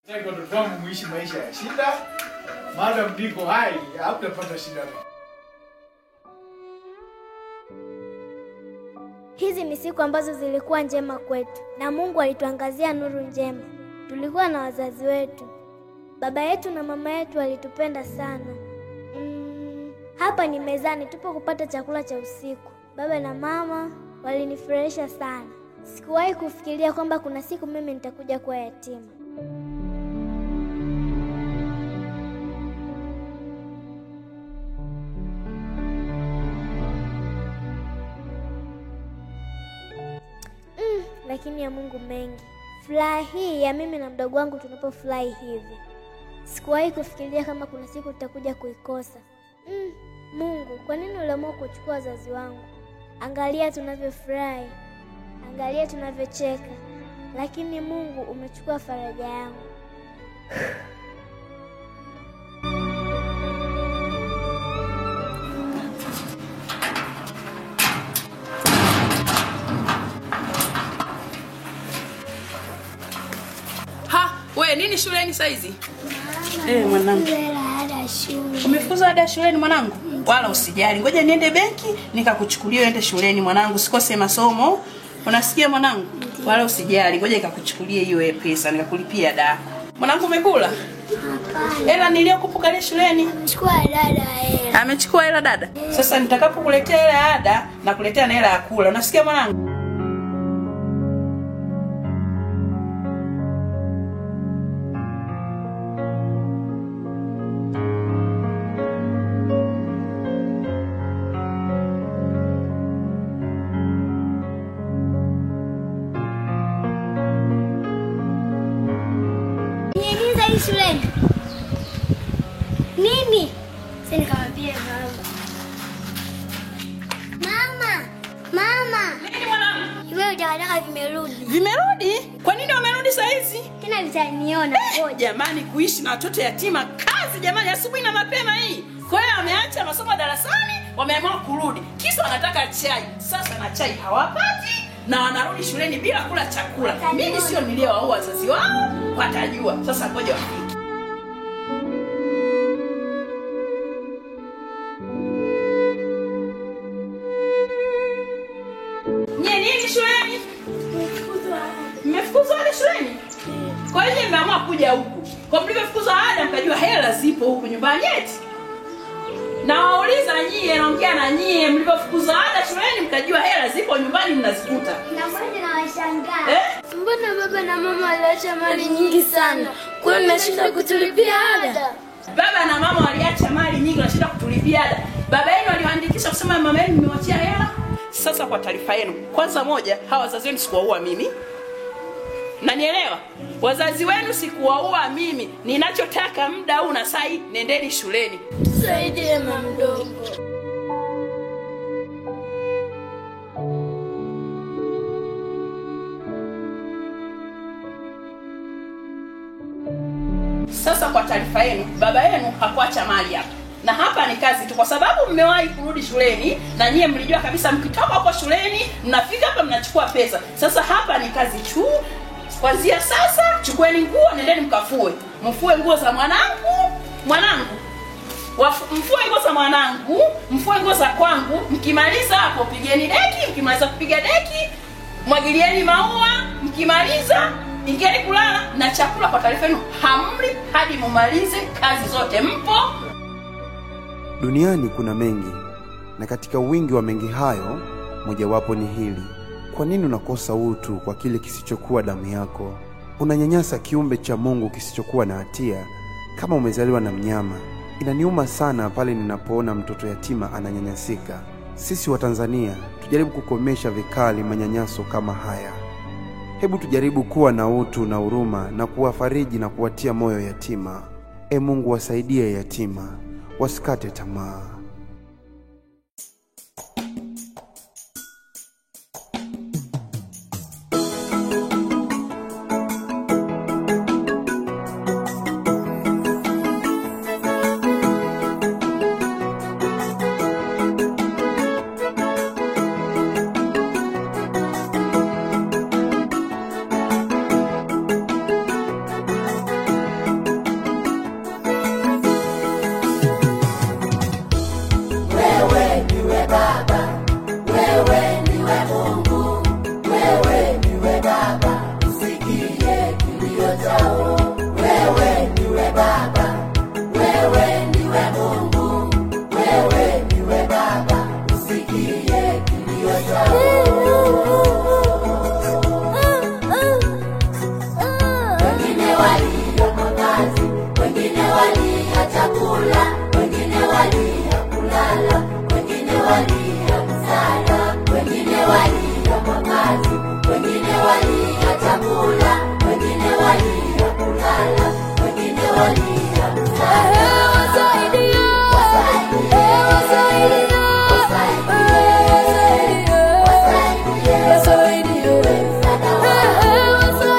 Nataka watoto wangu muishi maisha ya shida, maadamu niko hai hamtapata shida. Hizi ni siku ambazo zilikuwa njema kwetu na Mungu alituangazia nuru njema. Tulikuwa na wazazi wetu, baba yetu na mama yetu walitupenda sana. Mm, hapa ni mezani, tupo kupata chakula cha usiku. Baba na mama walinifurahisha sana. Sikuwahi kufikiria kwamba kuna siku mimi nitakuja kuwa yatima. Mm, lakini ya Mungu mengi. Furaha hii ya mimi na mdogo wangu tunapofurahi hivi, sikuwahi kufikiria kama kuna siku tutakuja kuikosa. Mm, Mungu, kwa nini uliamua kuchukua wazazi wangu? Angalia tunavyofurahi, angalia tunavyocheka, lakini Mungu umechukua faraja yangu. Ha, we nini shuleni saizi? Eh, mwanangu. Umefukuzwa ada shuleni mwanangu? Wala usijali. Ngoja niende benki nikakuchukulia uende shuleni mwanangu. Sikose masomo. Unasikia mwanangu? Wala usijali. Ngoja nikakuchukulie hiyo pesa nikakulipia ada. Mwanangu umekula? Hela niliyokupukalia shuleni. Chukua dada hela. Amechukua hela dada. Sasa nitakapokuletea hela ya ada na kuletea na hela ya kula. Unasikia mwanangu? Niingiza hii shuleni. Nini? Sasa nikamwambia mama. Mama, mama, Nini mwanangu? hivyo vitakataka vimerudi. Vimerudi? Kwa nini wamerudi saa hizi? Tena vitaniona. Ngoja. Jamani, kuishi na watoto yatima kazi jamani, asubuhi na mapema hii. Kwa hiyo wameacha masomo darasani, wameamua kurudi, kisa wanataka chai. Sasa na chai hawapati na wanarudi shuleni bila kula chakula. Mimi sio niliowaua wazazi wao, watajua. Sasa ngoja wafike. Nye nini shuleni? Mmefukuzwa ada shuleni? Kwa hiyo mmeamua kuja huku. Kwa mlivyofukuzwa ada mkajua hela zipo huku nyumbani eti. Na wauliza nyie, naongea na nyie, mlivyofukuzwa ada shuleni mkajua hela zipo nyumbani mnazikuta. Na mmoja na washangaa. Eh? Mbona baba na mama waliacha mali nyingi sana? Kwa nini nashinda kutulipia ada? Baba na mama waliacha mali nyingi wanashinda kutulipia ada. Baba yenu aliwaandikisha kusema mama yenu nimewachia hela. Sasa kwa taarifa yenu, kwanza moja, hawa wazazi wenu sikuwaua mimi. Nanielewa? Wazazi wenu sikuwaua mimi. Ninachotaka muda huu na saa hii, nendeni shuleni. Tusaidie mama mdogo. Sasa kwa taarifa yenu, baba yenu hakuacha mali hapa, na hapa ni kazi tu, kwa sababu mmewahi kurudi shuleni na nyie mlijua kabisa mkitoka huko shuleni mnafika hapa mnachukua pesa. Sasa hapa ni kazi tu. Kwanzia sasa, chukueni nguo, nendeni mkafue, mfue nguo za mwanangu, mwanangu Wafu- mfue nguo za mwanangu, mfue nguo za kwangu. Mkimaliza hapo, pigeni deki. Mkimaliza kupiga deki, mwagilieni maua. Mkimaliza ingieni kulala, na chakula kwa taarifa yenu hamli hadi mumalize kazi zote. Mpo? Duniani kuna mengi, na katika wingi wa mengi hayo, mojawapo ni hili: kwa nini unakosa utu kwa kile kisichokuwa damu yako? Unanyanyasa kiumbe cha Mungu kisichokuwa na hatia kama umezaliwa na mnyama. Inaniuma sana pale ninapoona mtoto yatima ananyanyasika. Sisi wa Tanzania tujaribu kukomesha vikali manyanyaso kama haya. Hebu tujaribu kuwa na utu na huruma na kuwafariji na kuwatia moyo yatima. E Mungu, wasaidie yatima, wasikate tamaa. wengine walia mavazi, wengine walia chakula, wengine walia kulala, wengine walia msaada, wengine walia mavazi, wengine walia chakula, wengine walia kulala, wengine walia msaada. Wasaidie, wasaidie, wasaidie, wasaidie, msaada wao.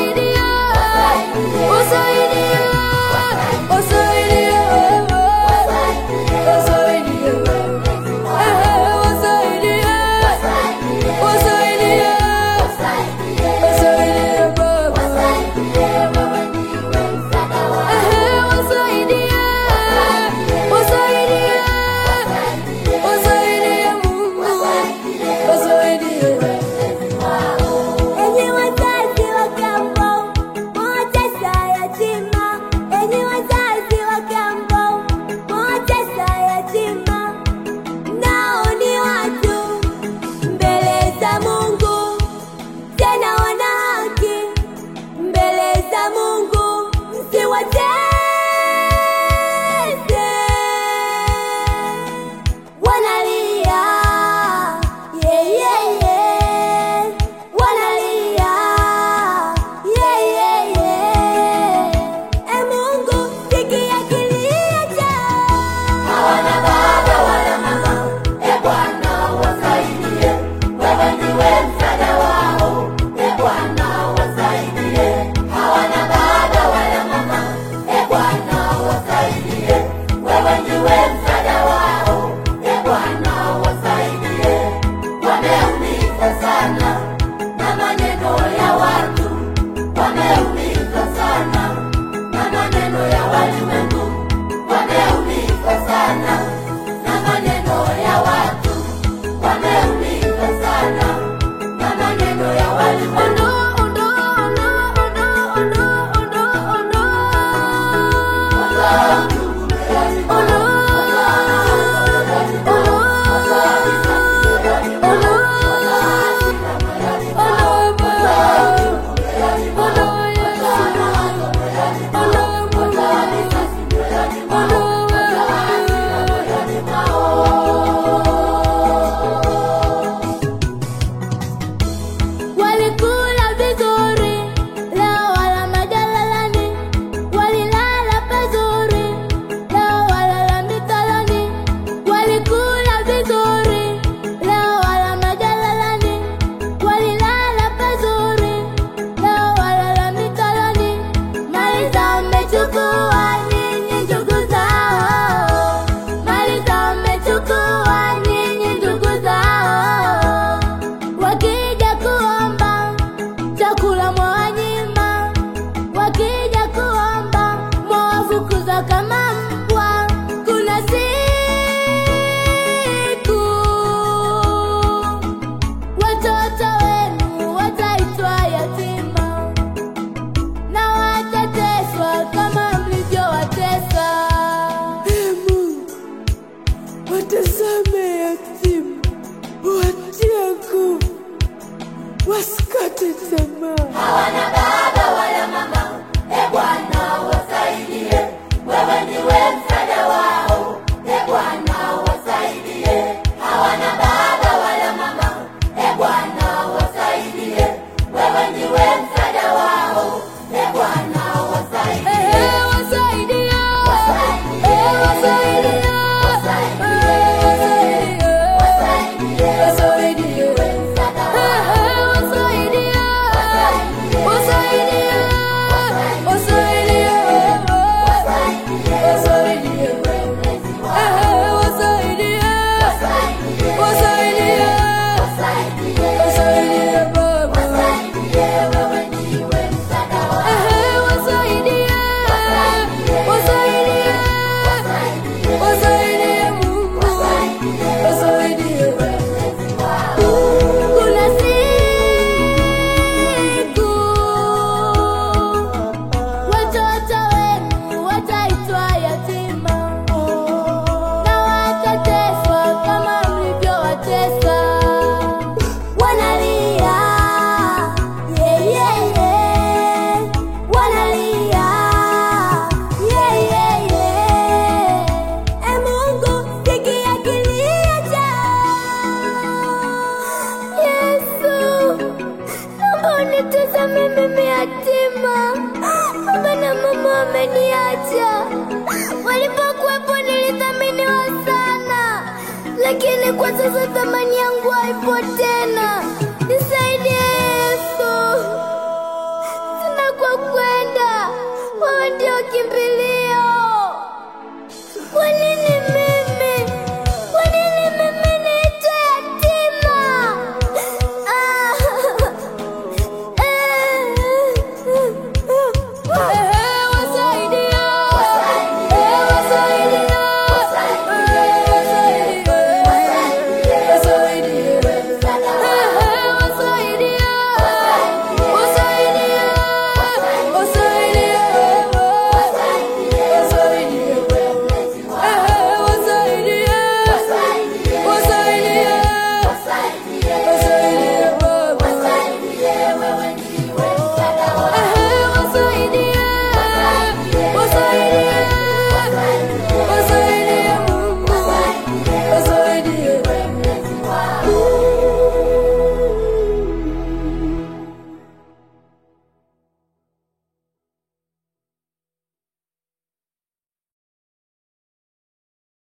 Enyi wazazi wa kambo, mwatesa yatima. Enyi wazazi wa kambo, mwatesa yatima. Nao ni watu mbele za Mungu, tena wana haki mbele za Mungu. Msiwatese, wanalia yeah, yeah, yeah. Wanalia yeah, yeah, yeah. E Mungu, sikia kilio chao. hawana baba wala mama, e Bwana wasaidie, wewe ndiwe msaada wao, e Bwana wasaidie. Hawana baba wala mama, e Bwana wasaidie, wewe ndiwe msaada wao, e Bwana wasaidie. Wameumizwa sana na maneno ya watu, wameumizwa sana na maneno ya walimwengu wameumizwa sana na maneno ya watu, wameumizwa sana na maneno ya walimwengu. Ondoa ndugu mbeleni mwao, ondoa mbeleni mwao, ondoa risasi mbeleni mwao, ondoa hasira mbeleni mwao, ondoa ndugu mbeleni mwao, ondoa mawazo mbeleni mwao, ondoa risasi mbeleni mwao, ondoa hasira mbeleni mwao. Walikula vizuri, leo wala majalalani. Walilala pazuri, leo walala mitaloni. Walikula vizuri, leo wala majalalani. Walilala pazuri, leo walala mitaloni. Mali zao mmechukua nyinyi ndugu zao, mali zao mmechukua nyinyi ndugu zao. Wakija kuomba chakula mwawanyima, wakija kuomba mwawafukuza kama mbwa. Kuna siku watoto wenu wataitwa yatima na watateswa kama mlivyo wameniacha. Walipokuwepo nilithaminiwa sana, lakini kwa sasa thamani yangu haipo tena. Nisaidie Yesu, sina kwa kwenda, wewe ndio kimbilio. Kwa nini